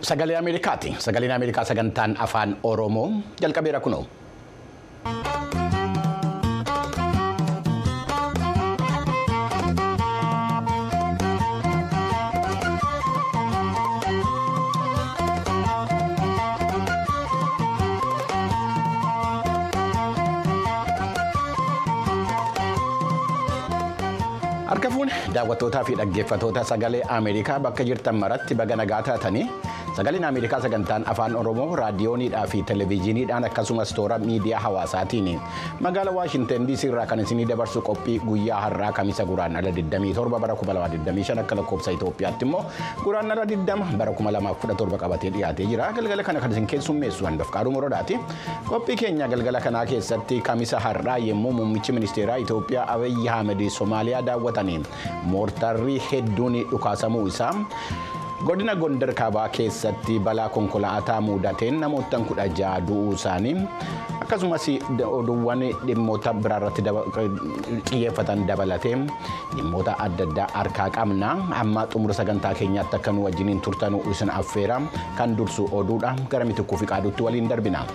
sagalee Ameerikaati. Sagaleen Ameerikaa sagantaan afaan Oromoo jalqabeera kunoo. Harka fuune daawwattootaa fi dhaggeeffattoota sagalee Ameerikaa bakka jirtan maratti baga nagaa taatanii sagaleen Ameerikaa sagantaan afaan Oromoo raadiyooniidhaa fi televezyiiniidhaan akkasumas toora miidiyaa hawaasaatiin magaalaa Waashinten DC irraa kan isinii dabarsu qophii guyyaa har'aa kamisa guraandhala 27 bara 2025 akka lakkoofsa Itoophiyaatti immoo guraandhala 20 bara 2017 qabatee dhiyaatee jira. Galgala kana kan isin keessummeessu handofqaadhu morodaati. Qophii keenya galgala kanaa keessatti kamisa har'aa yommuu muummichi ministeeraa Itoophiyaa Abiyyi Ahmed Somaaliyaa daawwatanii moortarrii hedduun dhukaasamuu isaa. godina gondar kaabaa keessatti balaa konkolaataa mudateen namoota kudha ja'a du'uu isaanii akkasumas oduuwwan dhimmoota biraarratti xiyyeeffatan dabalatee dhimmoota adda addaa harkaa qabna amma xumura sagantaa keenyaatti akka nu wajjiniin turtanuu isin affeera kan dursu oduudha gara mitikkuu fi qaadutti waliin darbina.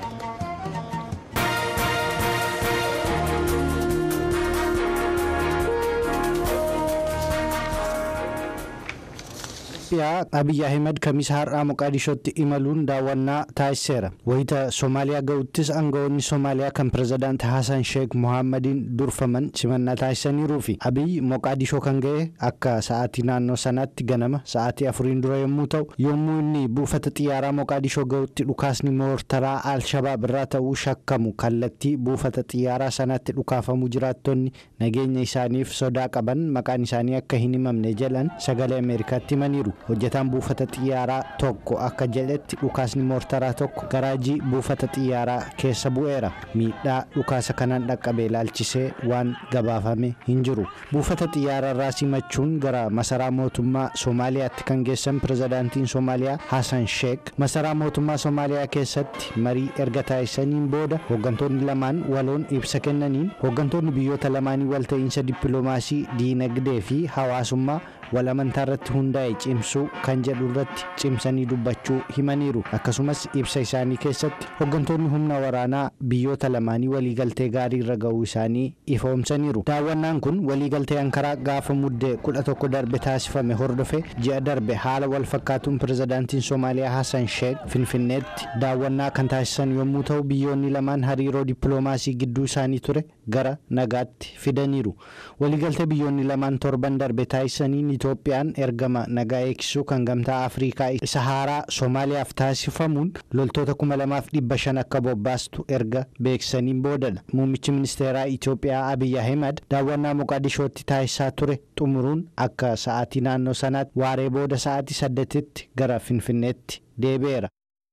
Itoophiyaa Abiyyi Ahimad kamisa har'aa Moqaadishootti imaluun daawwannaa taasiseera. Wayita Somaaliyaa ga'uttis aangawoonni Somaaliyaa kan pirezidaanti Hassan Sheek Mohaammadin durfaman simannaa taasisaniiruu fi Abiyyi Moqaadishoo kan ga'e akka sa'aatii naannoo sanaatti ganama sa'aatii afuriin dura yommuu ta'u yommuu inni buufata xiyyaaraa Moqaadishoo ga'utti dhukaasni moortaraa Al-Shabaab irraa ta'uu shakkamu kallattii buufata xiyyaaraa sanaatti dhukaafamuu jiraattonni nageenya isaaniif sodaa qaban maqaan isaanii akka hin himamne jedhan sagalee Ameerikaatti himaniiru. hojjetaan buufata xiyyaaraa tokko akka jedhetti dhukaasni moortaraa tokko garaajii buufata xiyyaaraa keessa bu'eera miidhaa dhukaasa kanaan dhaqqabe ilaalchisee waan gabaafame hin jiru buufata xiyyaaraa irraa simachuun gara masaraa mootummaa soomaaliyaatti kan geessan pirezidaantiin soomaaliyaa hasan sheek masaraa mootummaa soomaaliyaa keessatti marii erga taasisaniin booda hooggantoonni lamaan waloon ibsa kennaniin hooggantoonni biyyoota lamaanii walta'iinsa dippiloomaasii diinagdee fi hawaasummaa wal amantaa irratti hundaa'e cimsuu kan jedhu irratti cimsanii dubbachuu himaniiru akkasumas ibsa isaanii keessatti hooggantoonni humna waraanaa biyyoota lamaanii waliigaltee gaarii irra ga'uu isaanii ifoomsaniiru daawwannaan kun waliigaltee ankaraa gaafa muddee kudha tokko darbe taasifame hordofe ji'a darbe haala wal fakkaatuun pirezidaantiin soomaaliyaa hasan sheek finfinneetti daawwannaa kan taasisan yommuu ta'u biyyoonni lamaan hariiroo dippiloomaasii gidduu isaanii ture gara nagaatti fidaniiru waliigaltee biyyoonni lamaan torban darbe taasisaniin Itoophiyaan ergama nagaa eegsisuu kan gamtaa Afrikaa isa haaraa Soomaaliyaaf taasifamuun loltoota kuma lamaaf dhibba shan akka bobbaastu erga beeksisaniin boodadha. Muummichi ministeeraa Itoophiyaa Abiyyi Ahimad daawwannaa Moqaadishootti taasisaa ture xumuruun akka sa'aatii naannoo sanaatti waaree booda sa'aatii saddeetitti gara Finfinneetti deebi'eera.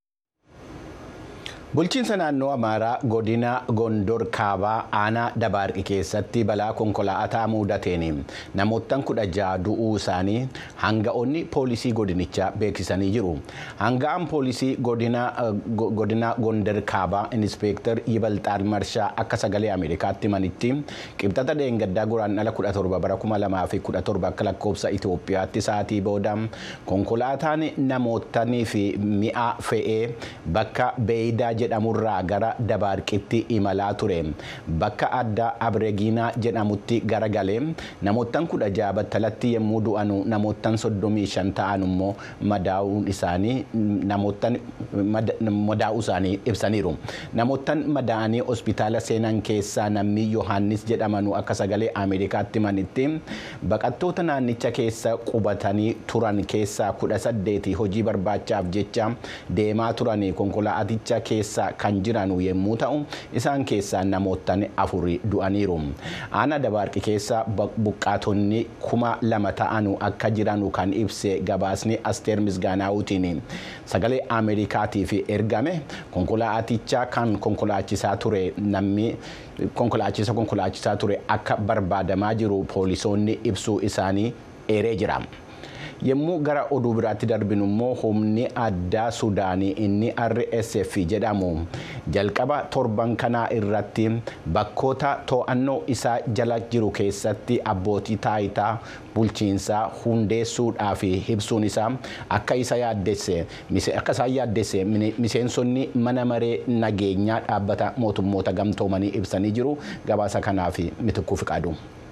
Bulchiinsa naannoo Amaaraa godina Gondor Kaabaa aanaa Dabaarqi keessatti balaa konkolaataa mudateen namoottan kudha ja'a du'uu isaanii hanga'oonni poolisii godinichaa beeksisanii jiru. Hanga'aan poolisii godina Gondor Kaabaa Inispeektar Yibalxaan Marshaa akka sagalee Ameerikaatti manitti qibxata dheengaddaa guraandhala 17 bara 2017 akka lakkoofsa Itoophiyaatti sa'aatii booda konkolaataan namootanii fi mi'a fe'ee bakka beeydaa jedhamurraa gara dabaarqitti imalaa ture bakka adda abreegiinaa jedhamutti garagalee namoottan kudha ja'a battalatti yommuu du'anu namoottan soddomii shan ta'an immoo madaa'uun isaanii namoottan madaa'uu isaanii ibsaniiru namoottan madaa'anii hospitaala seenan keessaa namni yohaannis jedhamanu akka sagalee ameerikaatti manitti baqattoota naannicha keessa qubatanii turan keessaa kudha saddeeti hojii barbaachaaf jecha deemaa turanii konkolaaticha keessa kan jiran yommuu ta'u isaan keessaa namoottan afuri du'aniiru aanaa dabaarqi keessa buqqaatonni kuma lama ta'anu akka jiranu kan ibse gabaasni asteer misgaanaawutiin sagalee ameerikaatiif ergame konkolaaticha kan konkolaachisaa ture namni konkolaachisa konkolaachisaa ture akka barbaadamaa jiru poolisoonni ibsuu isaanii eeree jira. yommuu gara oduu biraatti darbinu immoo humni addaa sudaanii inni rsf jedhamu jalqaba torban kanaa irratti bakkoota to'annoo isaa jala jiru keessatti abbootii taayitaa bulchiinsaa hundeessuudhaaf ibsuun isaa akka isa yaaddesse akka isaan yaaddesse miseensonni mana maree nageenyaa dhaabbata mootummoota gamtoomanii ibsanii jiru gabaasa kanaaf mitikuu fiqaadu.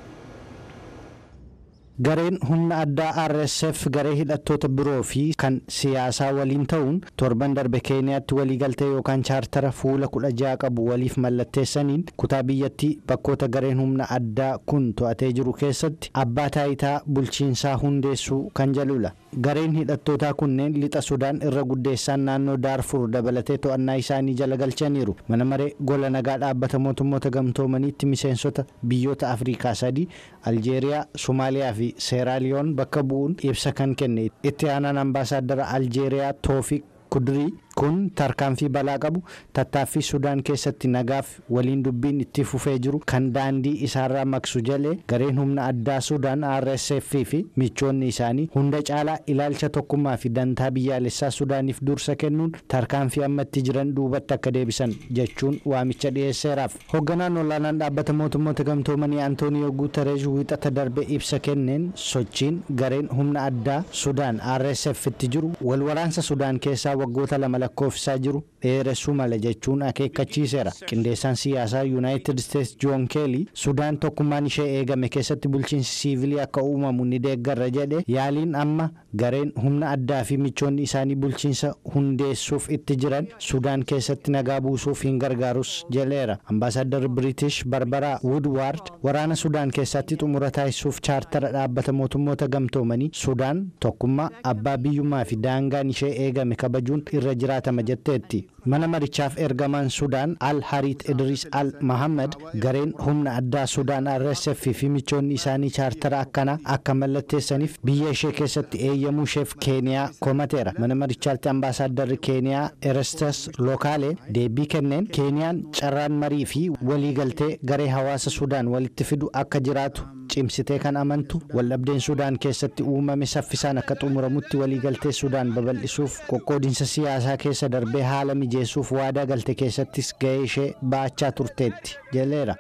gareen humna addaa rsf garee hidhattoota biroo fi kan siyaasaa waliin ta'uun torban darbe keeniyaatti waliigaltee yookaan chaartara fuula kudha ja'a qabu waliif mallatteessaniin kutaa biyyattii bakkoota gareen humna addaa kun to'atee jiru keessatti abbaa taayitaa bulchiinsaa hundeessuu kan jedhudha gareen hidhattootaa kunneen lixa sudaan irra guddeessaan naannoo daarfur dabalatee to'annaa isaanii jala galchaniiru mana maree gola nagaa dhaabbata mootummoota gamtoomaniitti miseensota biyyoota afrikaa sadii aljeeriyaa somaaliyaa fi seeraaliyoon bakka bu'uun ibsa kan kenne itti aanaan ambaasaaddara aljeeriyaa toofiq kudirii kun tarkaanfii balaa qabu tattaaffii sudaan keessatti nagaaf waliin dubbiin itti fufee jiru kan daandii isaarraa maksu jalee gareen humna addaa sudaan rsf fi michoonni isaanii hunda caalaa ilaalcha tokkummaa fi dantaa biyyaalessaa sudaaniif dursa kennuun tarkaanfii ammatti jiran duubatti akka deebisan jechuun waamicha dhiyeesseeraaf hoogganaan olaanaan dhaabbata mootummoota gamtoomanii antooniyoo guutareesh wiixata darbe ibsa kenneen sochiin gareen humna addaa sudaan rsf itti jiru walwaraansa sudaan keessaa waggoota lama lakkoofsisaa jiru dheeressuu mala jechuun akeekkachiiseera qindeessaan siyaasaa yuunaayitid isteetsi joon keelii sudaan tokkummaan ishee eegame keessatti bulchiinsi siivilii akka uumamu ni deeggarra jedhe yaaliin amma gareen humna addaa fi michoonni isaanii bulchiinsa hundeessuuf itti jiran sudaan keessatti nagaa buusuuf hin gargaarus jedheera ambaasaaddar biriitish barbaraa wudwaard waraana sudaan keessatti xumura taasisuuf chaartara dhaabbata mootummoota gamtoomanii sudaan tokkummaa abbaa biyyummaa fi daangaan ishee eegame kabajuun irra jiraatama jetteetti mana marichaaf ergamaan sudaan al hariit idris al mahammad gareen humna addaa sudaan rsf fi michoonni isaanii chaartara akkanaa akka mallatteessaniif biyya ishee keessatti eeyyamuu isheef keeniyaa komateera mana marichaatti ambaasaadarri keeniyaa erestas lokaalee deebii kenneen keeniyaan carraan marii fi waliigaltee garee hawaasa sudaan walitti fidu akka jiraatu cimsitee kan amantu waldhabdeen sudaan keessatti uumame saffisaan akka xumuramutti waliigaltee sudaan babal'isuuf qoqqoodinsa siyaasaa keessa darbee haala mijeessuuf waadaa galte keessattis ga'ee ishee ba'achaa turteetti jedheera.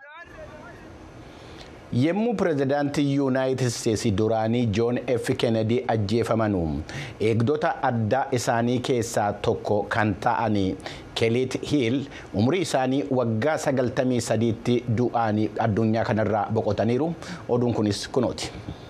yommuu pirezidaantii yuunaayitid isteetsi duraanii joon f kennedy ajjeefamanu eegdota addaa isaanii keessaa tokko kan ta'anii keeliit hiil umrii isaanii waggaa 93tti du'anii addunyaa kanarraa boqotaniiru oduun kunis kunooti.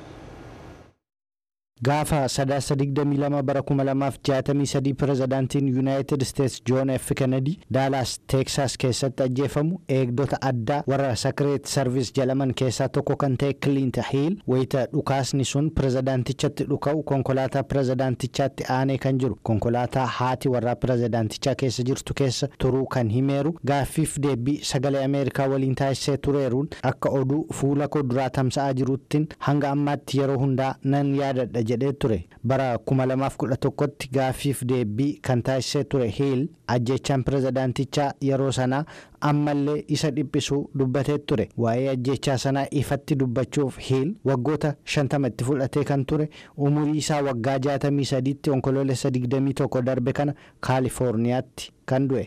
gaafa sadaasa 22 bara 2063 pirezidaantiin yuunaayitid isteetsi joon f kennedy daalaas teeksaas keessatti ajjeefamu eegdota addaa warra sakireet sarvis jedhaman keessaa tokko kan ta'e kiliint hiil wayita dhukaasni sun pirezidaantichatti dhuka'u konkolaataa pirezidaantichaatti aanee kan jiru konkolaataa haati warraa pirezidaantichaa keessa jirtu keessa turuu kan himeeru gaaffiif deebii sagalee ameerikaa waliin taasisee tureeruun akka oduu fuula koo duraa tamsa'aa jiruttiin hanga ammaatti yeroo hundaa nan yaadadha jedhee ture bara 2011tti gaaffiif deebii kan taasisee ture hiil ajjechaan pirezidaantichaa yeroo sanaa ammallee isa dhiphisuu dubbatee ture waa'ee ajjechaa sanaa ifatti dubbachuuf hiil waggoota 50 itti fudhatee kan ture umurii isaa waggaa 63tti onkoloolessa 21 darbe kana kaalifoorniyaatti kan du'e.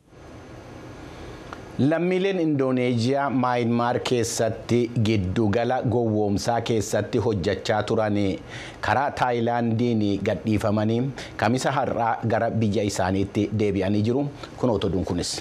lammiileen indooneeziyaa maayinmaar keessatti giddugala gowwoomsaa keessatti hojjechaa turan karaa taayilaandiin gadhiifamanii kamisa har'aa gara biyya isaaniitti deebi'anii jiru kun otoduun kunis.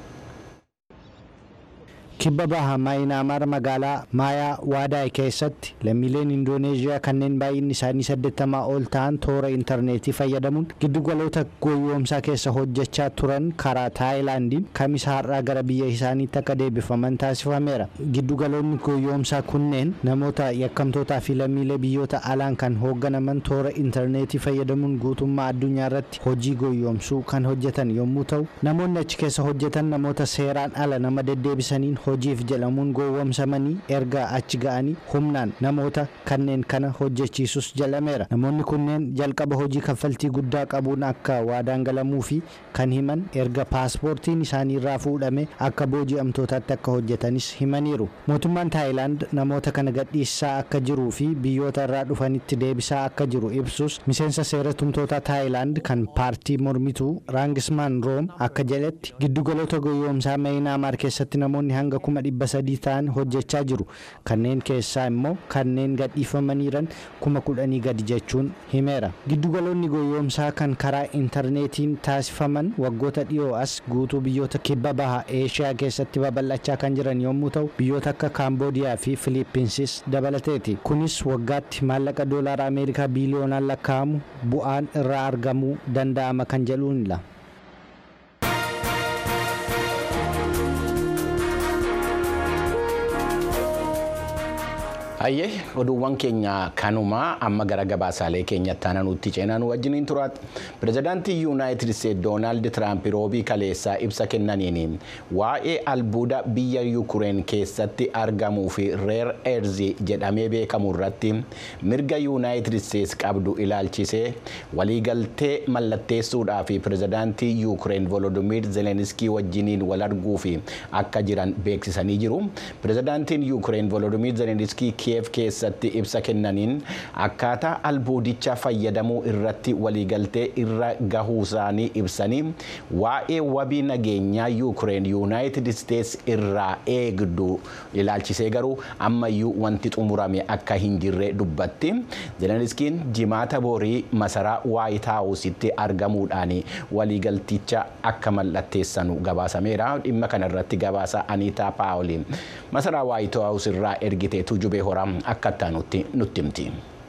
kibba baha maayinaamaar magaalaa maayaa waadaay keessatti lammiileen indooneeziyaa kanneen baay'inni isaanii saddeettamaa ol ta'an toora intarneetii fayyadamuun giddugaloota gowwoomsaa keessa hojjechaa turan karaa taayilaandiin kamisa har'aa gara biyya isaaniitti akka deebifaman taasifameera giddugaloonni gowwoomsaa kunneen namoota yakkamtootaa fi lammiilee biyyoota alaan kan hoogganaman toora intarneetii fayyadamuun guutummaa addunyaa irratti hojii gowwoomsuu kan hojjetan yommuu ta'u namoonni achi keessa hojjetan namoota seeraan ala nama deddeebisaniin hojiif jedhamuun gowwoomsamanii erga achi ga'anii humnaan namoota kanneen kana hojjechiisus jedhameera namoonni kunneen jalqaba hojii kaffaltii guddaa qabuun akka waadaan galamuu fi kan himan erga paaspoortiin isaanii irraa fuudhame akka booji'amtootaatti akka hojjetanis himaniiru mootummaan taayilaand namoota kana gadhiisaa akka jiruu fi biyyoota irraa dhufanitti deebisaa akka jiru ibsus miseensa seera tumtoota taayilaand kan paartii mormituu raangismaan room akka jedhetti giddugaloota gowwoomsaa meeyinaamaar keessatti namoonni hanga kuma dhibba sadii ta'an hojjechaa jiru kanneen keessaa immoo kanneen gadhiifamaniiran kuma kudhanii gadi jechuun himeera giddugaloonni gowwoomsaa kan karaa intarneetiin taasifaman waggoota dhiyoo as guutuu biyyoota kibba baha eeshiyaa keessatti babal'achaa kan jiran yommuu ta'u biyyoota akka kaamboodiyaa fi filiippiinsis dabalateeti kunis waggaatti maallaqa doolaara ameerikaa biiliyoonaan lakkaa'amu bu'aan irraa argamuu danda'ama kan jedhuunidha. Hayyee oduuwwan keenya kanumaa amma gara gabaasaalee keenyatti aananuutti ceenaa nu wajjiniin turaati. Pireezidaantii Yuunaayitid Isteet Doonaald Tiraamp roobii kaleessaa ibsa kennaniin waa'ee albuuda biyya Yukureen keessatti argamuu fi reer eerzii jedhamee beekamu irratti mirga Yuunaayitid Isteets qabdu ilaalchisee waliigaltee mallatteessuudhaa fi pireezidaantii Yukureen Volodimiir Zeleniskii wajjiniin wal arguu fi akka jiran beeksisanii jiru. Pireezidaantiin Yukureen Volodimiir Zeleniskii Kiyev keessatti ibsa kennaniin akkaataa albuudicha fayyadamuu irratti waliigaltee irra gahuu isaanii ibsanii waa'ee wabii nageenyaa yuukireen yuunaayitid isteets irraa eegdu ilaalchisee garuu ammayyuu wanti xumurame akka hin jirre dubbatti zeleniskiin jimaata boorii masaraa waayit haawusitti argamuudhaan waliigalticha akka mallatteessanu gabaasameera dhimma kanarratti gabaasa aniitaa paawoliin masaraa waayit haawus irraa ergitee tujubee horaa akka itti nutti himti.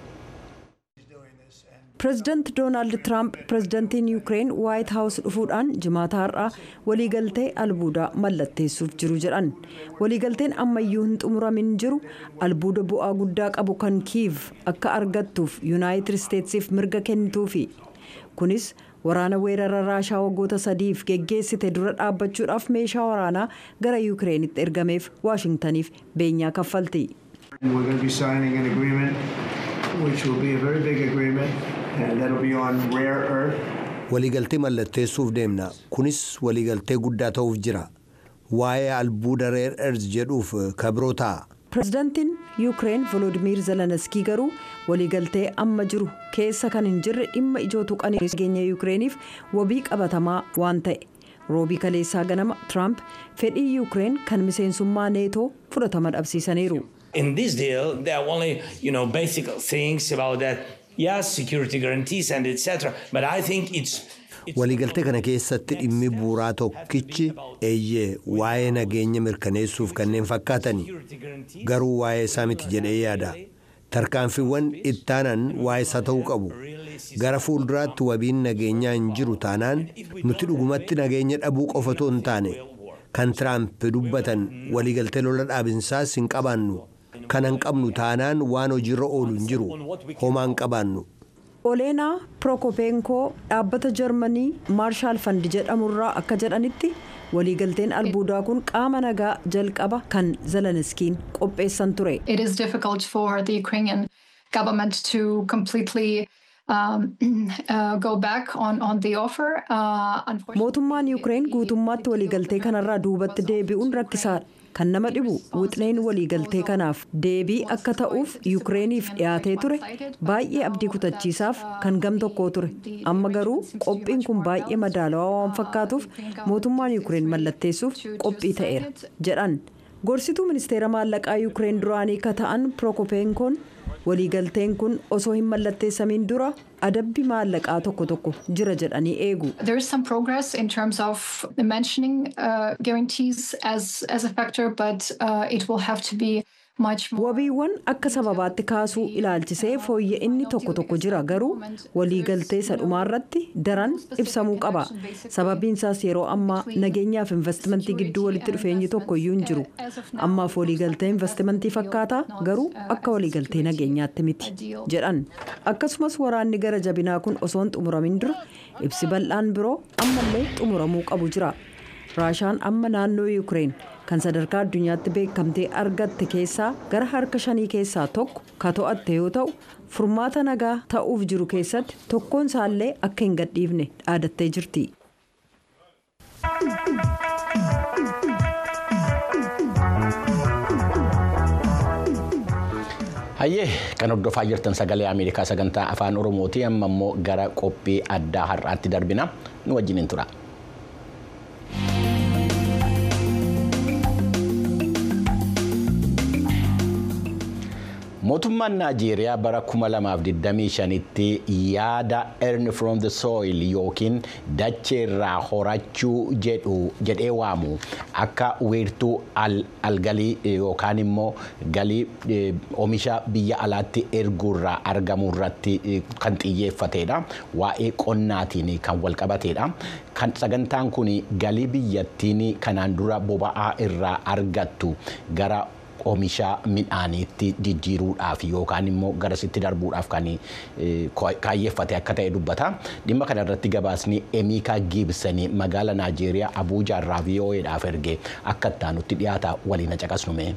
pireezidaanti doonaald tiraamp pireezidaantiin yuukireen waayit haawus dhufuudhaan jimaata har'aa waliigaltee albuudaa mallatteessuuf jiru jedhan waliigalteen ammayyuu hin xumuramin jiru albuuda bu'aa guddaa qabu kan kiiv akka argattuuf yuunaayitid isteetsiif mirga kennituufi kunis waraana weerara raashaa waggoota sadiif geggeessite dura dhaabbachuudhaaf meeshaa waraanaa gara yuukireenitti ergameef waashingtaniif beenyaa kaffalti. We're going to be signing an agreement, which will be a very big agreement, and that'll be on rare earth. waliigaltee mallatteessuuf deemna kunis waliigaltee guddaa ta'uuf jira waa'ee albuuda reer erz jedhuuf kabiroo ta'a. pireezidaantiin yuukireen volodimiir zeleniskii garuu waliigaltee amma jiru keessa kan hin jirre dhimma ijoo tuqanii nageenya yuukireeniif wabii qabatamaa waan ta'e roobii kaleessaa ganama tiraamp fedhii yuukireen kan miseensummaa neetoo fudhatama dhabsiisaniiru. in this deal, there are only you know basic things about that. Yes, security guarantees and etc. But I think it's. waliigaltee kana keessatti dhimmi bu'uuraa tokkichi eeyyee waa'ee nageenya mirkaneessuuf kanneen fakkaatani garuu waa'ee isaa miti jedhee yaada tarkaanfiiwwan ittaanan waa'ee isaa ta'uu qabu gara fuulduraatti wabiin nageenyaa hin jiru taanaan nuti dhugumatti nageenya dhabuu qofatu hin taane kan tiraamp dubbatan waliigaltee lola dhaabinsaas hin qabaannu kana hin qabnu taanaan waan hojiirra oolu hin jiru homaa hin qabaannu. oleenaa pirookopenkoo dhaabbata jarmanii maarshaal fandi jedhamurraa akka jedhanitti waliigalteen albuudaa kun qaama nagaa jalqaba kan zeleniskiin qopheessan ture. It is difficult for the Ukrainian government to completely um, uh, go back on, on the offer. Uh, mootummaan yuukireen guutummaatti waliigaltee kanarraa duubatti deebi'uun rakkisaadha. kan nama dhibu wixneen waliigaltee kanaaf deebii akka ta'uuf yuukireeniif dhiyaatee ture baay'ee abdii kutachiisaaf kan gam tokkoo ture amma garuu qophiin kun baay'ee madaalawaa waan fakkaatuuf mootummaan yuukireen mallatteessuuf qophii ta'eera jedhan gorsituu ministeera maallaqaa yuukireen duraanii ka ta'an pirookopenkoon waliigalteen kun osoo hin mallatteessamiin dura adabbi maallaqaa tokko tokko jira jedhanii eegu. There is some progress in terms of mentioning uh, guarantees as, as a factor, but uh, it will have to be wabiiwwan akka sababaatti kaasuu ilaalchisee fooyya'inni tokko tokko jira garuu waliigaltee sadhumaarratti daran ibsamuu qaba sababiinsaas yeroo ammaa nageenyaaf investimentii gidduu walitti dhufeenyi tokko iyyuu hin jiru ammaaf waliigaltee investimentii fakkaataa garuu akka waliigaltee nageenyaatti miti jedhan akkasumas waraanni gara jabinaa kun osoo hin xumuramin dura ibsi bal'aan biroo ammallee xumuramuu qabu jira. raashaan amma naannoo yuukireen kan sadarkaa addunyaatti beekamtee argatte keessaa gara harka shanii keessaa tokko ka to'atte yoo ta'u furmaata nagaa ta'uuf jiru keessatti tokkoon isaallee akka hin gadhiifne dhaadattee jirti. Hayyee kan hordofaa jirtan sagalee Ameerikaa sagantaa afaan Oromooti amma immoo gara qophii addaa har'aatti darbina nu wajjin tura. mootummaan naajeeriyaa bara 2025tti yaada earn from the soil yookiin dachee irraa horachuu jedhee waamu akka wiirtuu algalii yookaan immoo galii oomisha biyya alaatti erguurraa argamu irratti kan xiyyeeffatedha waa'ee qonnaatiin kan walqabatedha kan sagantaan kun galii biyyattiin kanaan dura boba'aa irraa argattu gara oomisha midhaaniitti jijjiiruudhaaf yookaan immoo garasitti darbuudhaaf kan kaayyeeffate akka ta'e dubbata. Dhimma kana irratti gabaasni Emiikaa Giibsanii magaala Naajeeriyaa Abuujaa irraa VOAdhaaf erge akka ittaanutti dhiyaata waliin caqasnume.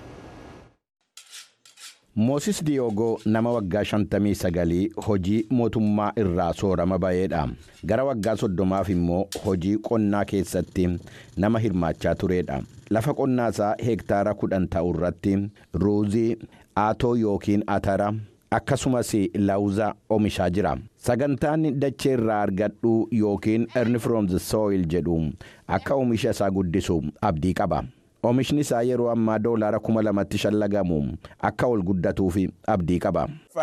Moosis Diyoogoo nama waggaa 59 hojii mootummaa irraa soorama ba'eedha. Gara waggaa soddomaaf immoo hojii qonnaa keessatti nama hirmaachaa turedha. Lafa qonnaa isaa heektaara kudhan ta'u irratti ruuzii, aatoo yookiin atara akkasumas laawuza oomishaa jira. Sagantaan dachee irraa argadhu yookiin earn from the soil jedhu akka oomisha isaa guddisu abdii qaba. Oomishni isaa yeroo ammaa doolaara kuma lamatti shallagamu akka ol guddatuuf abdii qaba.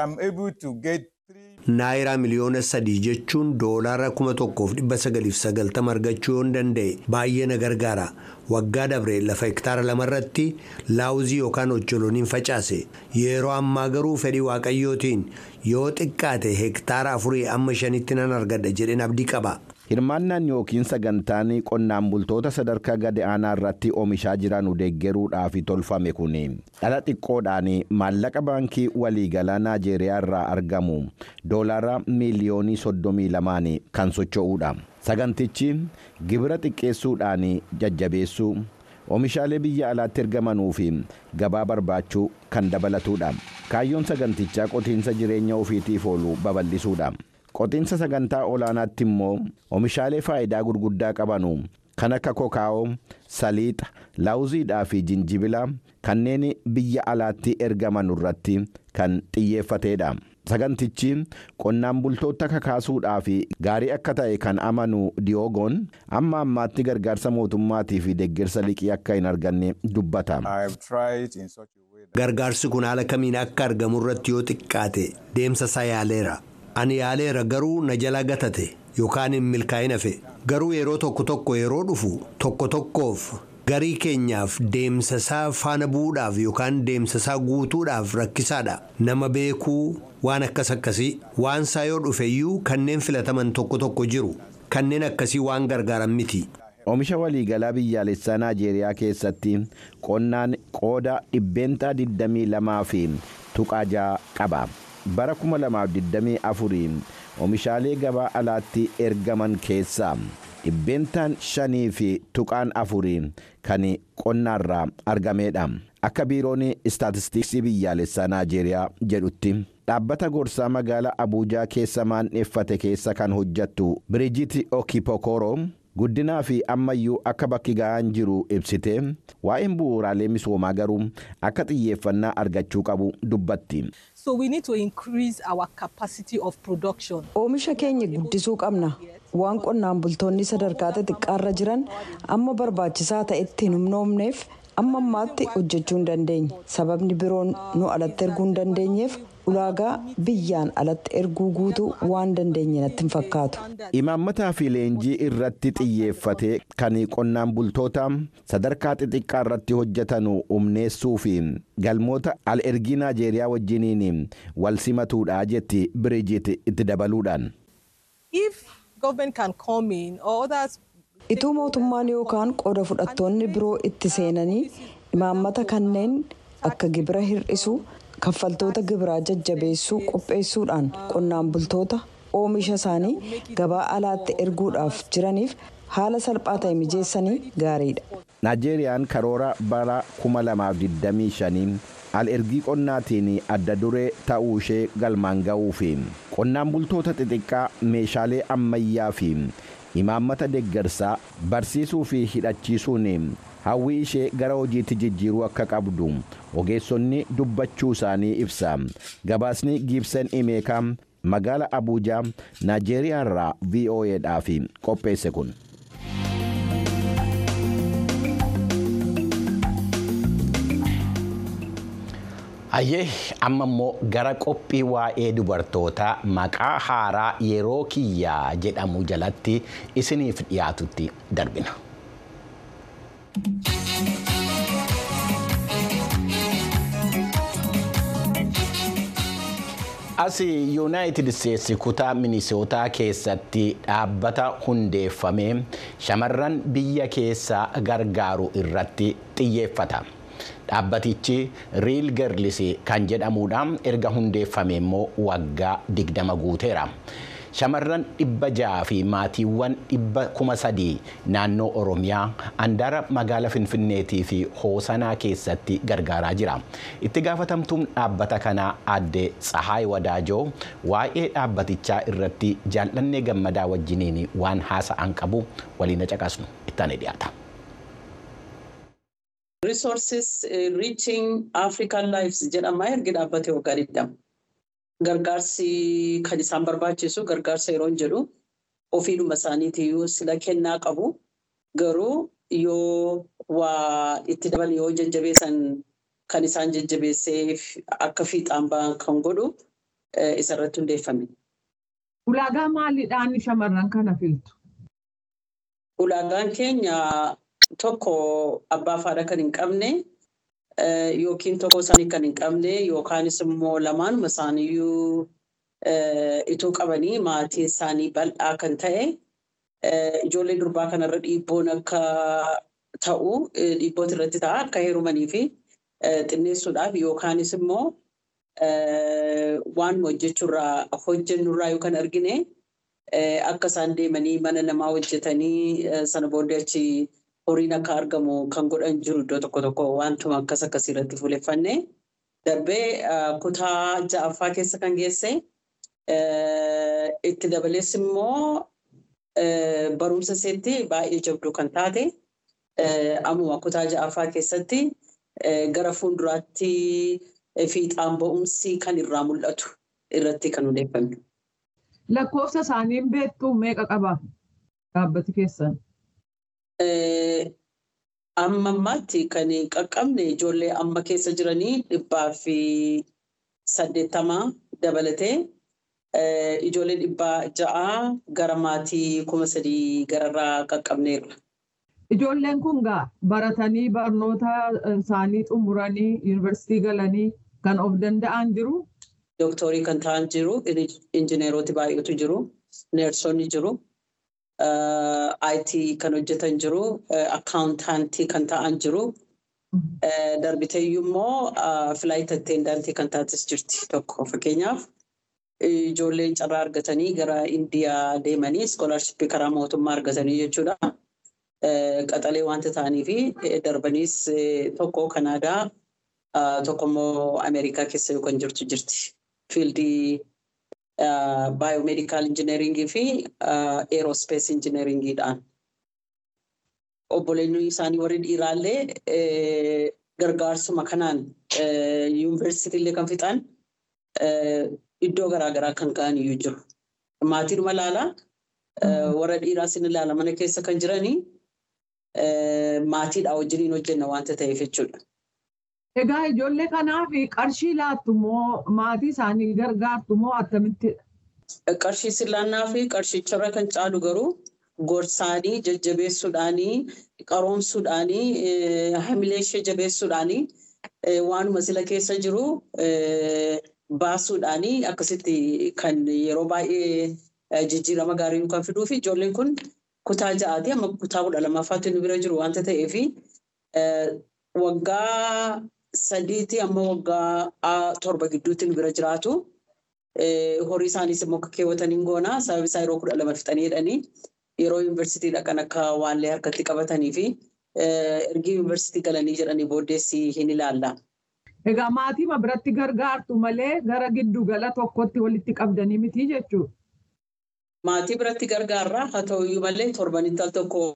Naayiraa miliyoona sadii jechuun doolaara kuma tokkoof dhibba sagaliif sagaltama argachuu yoo danda'e baay'ee na gargaara. Waggaa dabre lafa hektaara lamarratti laawuzii yookaan ocholoniin facaase. Yeroo ammaa garuu fedhii waaqayyootiin yoo xiqqaate hektaara afurii amma shanitti nan argadha jedheen abdii qaba. Hirmaannaan yookiin sagantaan qonnaan bultoota sadarkaa gadi aanaa irratti oomishaa jiran deeggaruudhaaf tolfame kun dhala xiqqoodhaan maallaqa baankii waliigalaa Naajeeriyaa irraa argamu doolaara miiliyoonii soddomii lamaan kan socho'uudha. Sagantichi gibira xiqqeessuudhaan jajjabeessuu oomishaalee biyya alaatti ergamanuu fi gabaa barbaachuu kan dabalatudha. Kaayyoon sagantichaa qotiinsa jireenya ofiitiif oolu babal'isuudha. qotiinsa sagantaa olaanaatti immoo oomishaalee faayidaa gurguddaa qabanu kan akka kokaa'oo saliixa laawuziidhaa fi jinjibila kanneen biyya alaatti ergaman irratti kan xiyyeeffateedha. sagantichi qonnaan bultoota kakaasuudhaa fi gaarii akka ta'e kan amanu diyoogoon amma ammaatti gargaarsa mootummaatii fi deeggarsa liqii akka hin arganne dubbata. gargaarsi kun haala kamiin akka argamu irratti yoo xiqqaate deemsa isaa yaaleera. ani yaaleera garuu na jala gatate yookaan hin milkaa'in hafe garuu yeroo tokko tokko yeroo dhufu tokko tokkoof garii keenyaaf deemsa isaa faana bu'uudhaaf yookaan deemsa isaa guutuudhaaf rakkisaadha nama beekuu waan akkas akkasii waan isaa yoo dhufe iyyuu kanneen filataman tokko tokko jiru kanneen akkasii waan gargaaran miti. Oomisha waliigalaa biyyaalessaa Naajeeriyaa keessatti qonnaan qooda dhibbeentaa 22 fi tuqaa ja'a qaba. bara 2024 oomishaalee gabaa alaatti ergaman keessaa dhibbeentaan shanii fi tuqaan afurii kan qonnaarraa argameedha akka biiroon istaatistiksii biyyaalessaa naajeeriyaa jedhutti dhaabbata gorsaa magaalaa abuujaa keessa maandheeffate keessa kan hojjattu biriijit okipokoro guddinaa fi ammayyuu akka bakki ga'aan jiru ibsite waa'een bu'uuraalee misoomaa garuu akka xiyyeeffannaa argachuu qabu dubbatti. So we need to increase our capacity of production. Oomisha keenya guddisuu qabna. Waan qonnaan bultoonni sadarkaa xixiqqaarra jiran amma barbaachisaa ta'etti hin humnoomneef amma ammaatti hojjechuu hin dandeenye. Sababni biroon nu alatti erguu hin dandeenyeef ulaagaa biyyaan alatti erguu guutuu waan dandeenye natti hin fakkaatu. Imaammataa fi leenjii irratti xiyyeeffate kan qonnaan bultoota sadarkaa xixiqqaa irratti hojjetan humneessuu fi galmoota al ergii Naajeeriyaa wajjiniin wal simatuudha jetti Biriijit itti dabaluudhaan. Ituu mootummaan yookaan qooda fudhattoonni biroo itti seenanii imaammata kanneen akka gibira hir'isuu kaffaltoota gibiraa jajjabeessuu qopheessuudhaan qonnaan bultoota oomisha isaanii gabaa alaatti erguudhaaf jiraniif haala salphaa ta'e mijeessanii gaariidha. naajeeriyaan karoora bara 2025 al ergii qonnaatiin adda duree ta'uu ishee galmaan ga'uu fi qonnaan bultoota xixiqqaa meeshaalee ammayyaa fi imaammata deeggarsaa barsiisuu fi hidhachiisuun hawwii ishee gara hojiitti jijjiiruu akka qabdu ogeessonni dubbachuu isaanii ibsa gabaasni giibsan imeekaa magaala abuujaa naajeeriyaa irraa vo'edhaaf qopheesse kun. Hayyee amma immoo gara qophii waa'ee dubartootaa maqaa haaraa yeroo kiyyaa jedhamu jalatti isiniif dhiyaatutti darbina. As yuunaayitid isteetsi kutaa minisootaa keessatti dhaabbata hundeeffamee shamarran biyya keessaa gargaaru irratti xiyyeeffata. dhaabbatichi riil gerlis kan jedhamuudhaan erga hundeeffame immoo waggaa digdama guuteera. Shamarran dhibba ja'a fi maatiiwwan dhibba kuma sadii naannoo Oromiyaa handaara magaala Finfinneetii fi Hoosanaa keessatti gargaaraa jira. Itti gaafatamtuun dhaabbata kanaa aadde Tsahaay Wadaajoo waa'ee dhaabbatichaa irratti jaallannee gammadaa wajjiniin waan haasa'an qabu waliin caqasnu ittaanee dhiyaata. resources uh, reaching African lives jedhama ergi dhaabbate waggaa digdama. Gargaarsi kan isaan barbaachisu gargaarsa yeroo jedhu ofiidhuma isaaniitiyyuu sila kennaa qabu. Garuu yoo waa itti dabalu yoo jajjabeessan kan isaan jajjabeessee akka fiixaan ba'an kan godhu isarratti hundeeffame. Ulaagaa maaliidhaan shamarran kana filtu? Ulaagaan keenya tokko abbaa faadha kan hin qabne yookiin tokko isaanii kan hin qabne yookaanis immoo lamaanuma isaaniiyyuu ituu qabanii maatiin isaanii bal'aa kan ta'e ijoollee durbaa kanarra dhiibboon akka ta'u dhiibboota irratti ta'a akka heerumanii fi xinneessuudhaaf yookaanis immoo waan hojjechuurraa hojjennurraa yookaan argine akka isaan deemanii mana namaa hojjetanii sana booddee achi horiin akka argamu kan godhan jiru iddoo tokko tokko wantuma akkas akkasii irratti fuuleffanne darbee kutaa ja'affaa keessa kan geesse itti dabalees immoo barumsa isheetti baay'ee jabduu kan taate ammuma kutaa ja'affaa keessatti gara fuulduraatti fiixaan ba'umsi kan irraa mul'atu irratti kan hundeeffame. Lakkoofsa isaaniin beektu meeqa qaba dhaabbati keessan? Amma ammaatti kan qaqqabne ijoollee amma keessa jiranii dhibbaa fi saddeettamaa dabalatee ijoollee dhibbaa ja'a gara maatii kuma sadii gararraa qaqqabneerra. Ijoolleen kun gaa baratanii barnoota isaanii xumuranii yuunivarsiitii galanii kan of danda'an jiru. Dooktorii kan ta'an jiru, injineeroti baay'eetu jiru, neersonni jiru. IT kan hojjetan jiru, akkaawuntaantii kan ta'an jiru. Darbiteeyyuu immoo filaayit attendaantii kan taates jirti tokko fakkeenyaaf. Ijoolleen carraa argatanii gara Indiyaa deemanii iskoolaarshippii karaa mootummaa argatanii jechuudha. Qaxalee wanta ta'anii fi darbaniis tokko Kanaadaa tokko immoo Ameerikaa keessa yookaan jirtu jirti. Fiildii baayomedikaal injineeringii fi eerospees injineeringiidhaan. Obboleonni isaanii warri dhiiraallee gargaarsuma kanaan yuunivarsiitiillee kan fixan iddoo garaagaraa kan ga'an iyyuu jiru. Maatiidhuma ilaalaa warra dhiiraa sin ilaala mana keessa kan jiranii maatiidhaa wajjiniin hojjenna wanta ta'eef jechuudha. Egaa ijoollee kanaaf qarshii laattu moo maatii isaanii gargaartu moo akkamittidha? Qarshii sillaannaa fi qarshicharra kan caalu garuu gorsaanii jajjabeessuudhaanii qaroomsuudhaanii hamilee ishee jabeessuudhaanii waanuma sila keessa jiru baasuudhaanii akkasitti kan yeroo baay'ee jijjiirama gaarii kan fiduu fi ijoolleen kun kutaa ja'aati amma kutaa kudha lammaffaatti nu bira jiru wanta ta'eef waggaa sadiiti amma waggaa torba gidduutti nu bira jiraatu. horii isaaniis immoo akka keewwataniin goona sababi isaa yeroo kudha lama fixanii jedhanii yeroo yuunivarsiitii dhaqan akka waanlee harkatti qabatanii fi ergi yuunivarsiitii galanii jedhanii booddeessi hin ilaalla. Egaa maatii biratti gargaartu malee gara giddugala tokkotti walitti qabdanii miti jechuudha. Maatii biratti gargaarra haa ta'uyyuu malee torbanitti al tokko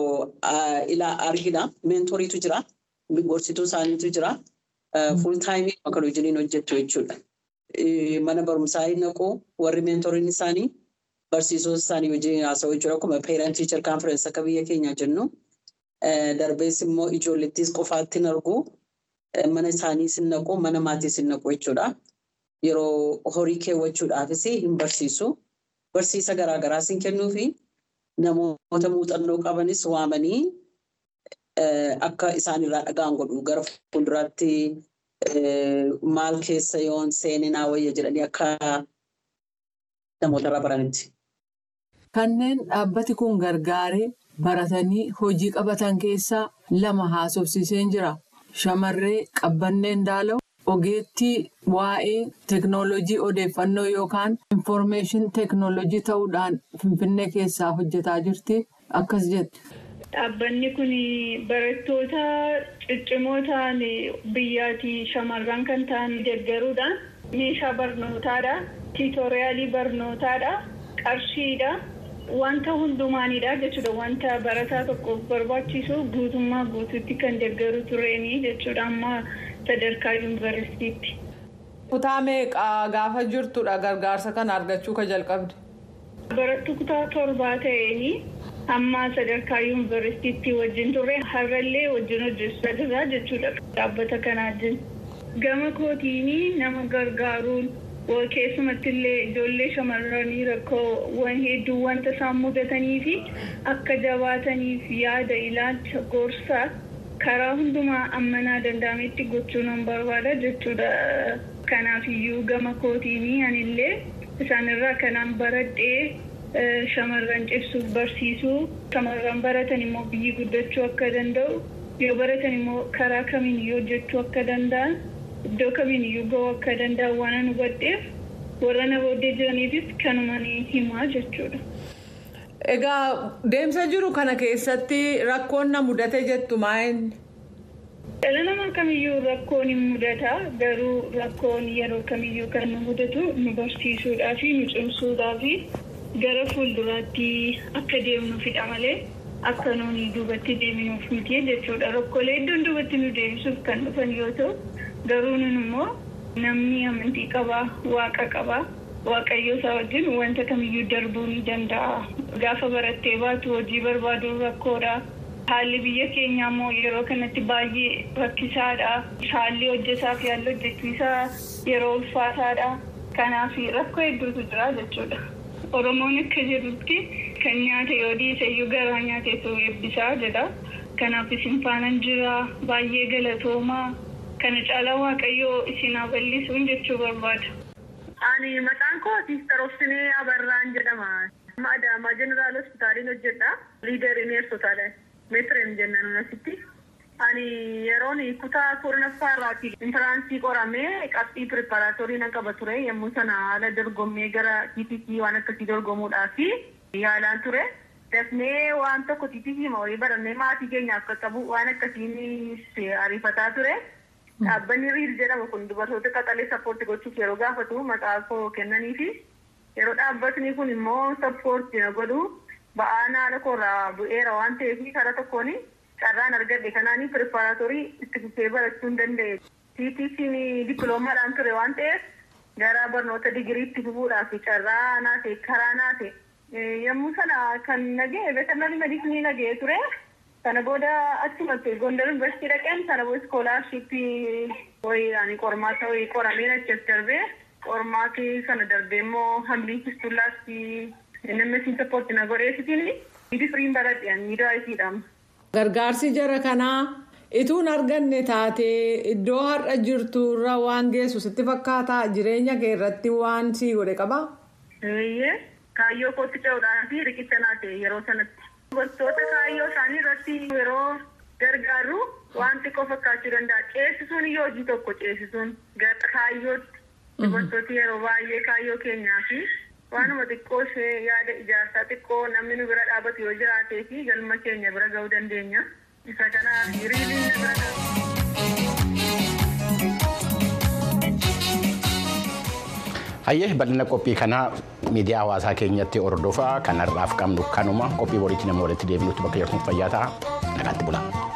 argina. Meentoriitu jira. Gorsituu isaaniitu jira. Fuul taayimii kan hojiin hojjettu jechuudha. Mana barumsaa hin naqu warri meentoriin isaanii barsiisota isaanii wajjin haasa'u jechuudha. Akkuma peerant tiichar kaanferensi akka biyya keenyaa jennu. Darbees immoo ijoollettis qofaatti hin argu. Mana isaanii sin naqu mana maatii sin naqu jechuudha. Yeroo horii keewwachuudhaafis hin barsiisu. Barsiisa garaagaraa sin kennuu fi namoota muuxannoo qabanis waamanii akka isaan irraa dhagaan godhu gara fuulduraatti maal keessa yoon seeninaa wayya jedhanii akka namoota irraa baranitti. Kanneen dhaabbati kun gargaaree baratanii hojii qabatan keessaa lama haasofsiiseen jira. Shamarree Qabbanneen Daalaw ogeettii waa'ee teeknooloojii odeeffannoo yookaan infoormeeshin teeknooloojii ta'uudhaan Finfinnee keessaa hojjetaa jirti. Akkas jette. Dhaabbanni kun barattoota ciccimoo ta'an biyyaatii shamarran kan ta'an deeggaruudhaan meeshaa barnootaadha. Tiitoriyaalii barnootaadha. Qarshiidha. Wanta hundumaanidha jechuudha. Wanta barataa tokkoof barbaachisu guutummaa guutuutti kan deeggaru tureenii jechuudha. Amma sadarkaa yuunivarsiitiitti. Kutaa meeqaa gaafa jirtudha gargaarsa kana argachuu ka jalqabde? Barattuu kutaa torbaa ta'eenii amma sadarkaa yuunivarsiitiitti wajjin turre har'allee wajjin hojjechaa jirra jechuudha. Dhaabbata kanaa wajjin. Gama kootiinii nama gargaaruun keessumatti illee ijoollee shamarranii rakkoo hedduu wanta isaan mudatanii fi akka jabaataniif yaada ilaalcha gorsaa karaa hundumaa ammanaa danda'ametti gochuu nan barbaada jechuudha. Kanaaf iyyuu gama kootiinii anillee isaanirraa kanaan baradhee shamarran cimsuuf barsiisuu shamarran baratan immoo biyyi guddachuu akka danda'u yoo baratan immoo karaa kamiin iyyuu hojjechuu akka danda'an iddoo kamiin iyyuu ga'uu akka danda'an waan an hubadheef warra na booddee jiraniifis kanuma ni himaa jechuudha. Egaa deemsa jiru kana keessatti rakkoon na mudate jettu maa'inni? Dhala namaa kamiyyuu rakkoon hin mudata garuu rakkoon yeroo kamiyyuu kan nu mudatu nu barsiisuudhaa fi nu cimsuudhaa fi gara fuulduraatti akka deemnuufidha malee akka nuuni duubatti deeminuuf miti jechuudha. Rakkoolee iddoon duubatti nu deebisuuf kan dhufan yoo ta'u garuu nun immoo namni amantii qabaa waaqa qabaa waaqayyo isaa wajjin wanta kamiyyuu darbuu ni danda'a. Gaafa barattee baatu hojii barbaaduun rakkoodha. Haalli biyya keenyaa immoo yeroo kanatti baay'ee rakkisaadha. Haalli hojjetaa fi haalli hojjechiisaa yeroo ulfaataadha. Kanaaf rakkoo hedduutu jira jechuudha. Oromoon akka jedhutti kan nyaate yoo dhiise iyyuu garaa nyaateetu eebbisaa jedha. Kanaaf isin faanan jira baay'ee galatoomaa kana caalaa waaqayyoo isin haa bal'isuun jechuu barbaada. Ani maqaan koo Siistar Obsinee Abarraan jedhama. Adaamaa Jeneraal Hospitaaliin hojjedha. Liidarii neersotaadha. Meetireem jennaan asitti. Ani yeroon kutaa kurnaffaa irraati intaraansii qoramee qabxii pireparaatorii nan qaba ture yommuu sana haala dorgommee gara TTC waan akkasii dorgomuudhaaf yaalaan ture. Dafnee waan tokko TTC horii barannee maatii keenyaaf qaqqabu waan akkasiin ariifataa ture. Dhaabbanni riil jedhamu kun dubartoota qaxalee sappoorti gochuuf yeroo gaafatu maqaa koo kennaniifi yeroo dhaabbatni kun immoo sappoorti na godhu ba'aan haala koorraa bu'eera waan ta'eef karaa tokkoon carraan argadhe kanaanii pireparaatorii itti fufee barachuu hin danda'e. TTC'n dippiloomaadhaan ture waan ta'eef gara barnoota digiriitti fufuudhaaf carraa naate karaa naate yommuu sana kan nagee veterinarii medicine nagee ture. Sana booda achumatti Gondar Yuunivarsiitii dhaqeen sana booda iskoolaarshiippii wayiidhaan qormaata wayii qorameen achas darbee qormaatii sana darbee immoo hamliin fistullaatti NMS sappoorti na godheessitiin hidii firiin baradheen miidhaasiidhaan. Gargaarsi jara kanaa ituun arganne taatee iddoo har'a jirtu irra waan geessu sitti fakkaataa jireenya kee irratti waan sii godhe qabaa? Kaayyoo kootti ce'uudhaan fi riqicha naate yeroo sanatti. Dubartoota kaayyoo isaanii irratti yeroo gargaaru waan xiqqoo fakkaachuu danda'a. Ceesisuun yoo hojii tokko ceesisuun gara kaayyootti Dubartooti yeroo baay'ee kaayyoo keenyaa fi waanuma xiqqoo ishee yaada ijaarsaa xiqqoo namni nu bira dhaabatu yoo jiraatee fi galma keenya bira ga'uu dandeenya. Isa kanaaf hiriiriin na bira Hayyee bal'ina qophii kanaa miidiyaa hawaasaa keenyatti hordofaa kanarraaf qabnu kanuma qophii boriitti nama walitti deebinutti bakka jirtuuf fayyaa ta'a nagaatti bulaa.